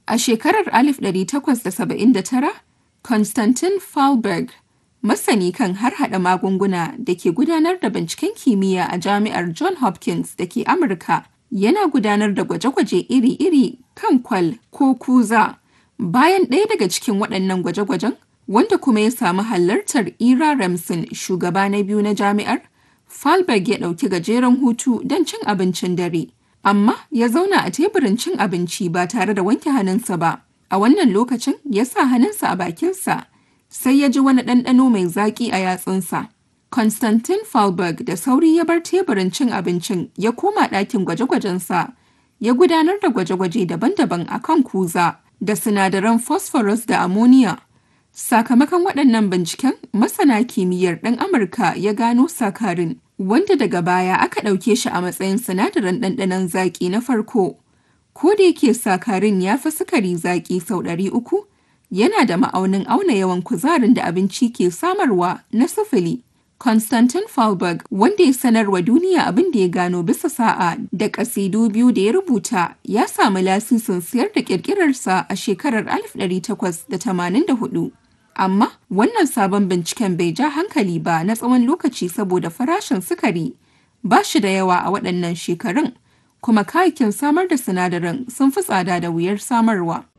A shekarar 1879, Konstantin Fallberg, masani kan harhaɗa magunguna da ke gudanar da binciken kimiyya a Jami'ar Johns Hopkins da ke Amurka, yana gudanar da gwaje-gwaje iri-iri kan kwal ko kuza. Bayan ɗaya daga cikin waɗannan gwaje-gwajen, wanda kuma ya samu halartar Ira Remsen, shugaba na biyu na jami'ar, Fallberg ya ɗauki gajeren hutu don cin abincin dare. Amma ya zauna a teburin cin abinci ba tare da wanke hannunsa ba. A wannan lokacin ya sa hannunsa a bakinsa, sai ya ji wani ɗanɗano mai zaƙi a yatsunsa. Konstantin Fallberg da sauri ya bar teburin cin abincin ya koma ɗakin gwaje-gwajensa. Ya gudanar da gwaje-gwaje daban-daban a kan kuza da sinadaran phosphorus da ammonia. Sakamakon waɗannan binciken, masana kimiyyar ɗan Amurka ya gano sakarin, wanda daga baya aka ɗauke shi a matsayin sinadarin ɗanɗanon zaƙi na farko. Ko da yake sakarin ya fi sukari zaƙi sau ɗari uku, yana da ma'aunin auna yawan kuzarin da abinci ke samarwa na sifili. Konstantin Fallberg, wanda ya sanarwa duniya abin da ya gano bisa sa'a da ƙasidu biyu da ya rubuta, ya samu lasisin siyar da ƙirƙirarsa a shekarar 1884. Amma wannan sabon binciken bai ja hankali ba na tsawon lokaci saboda farashin sukari ba shi da yawa a waɗannan shekarun, kuma kayakin samar da sinadaran sun fi tsada da wuyar samarwa.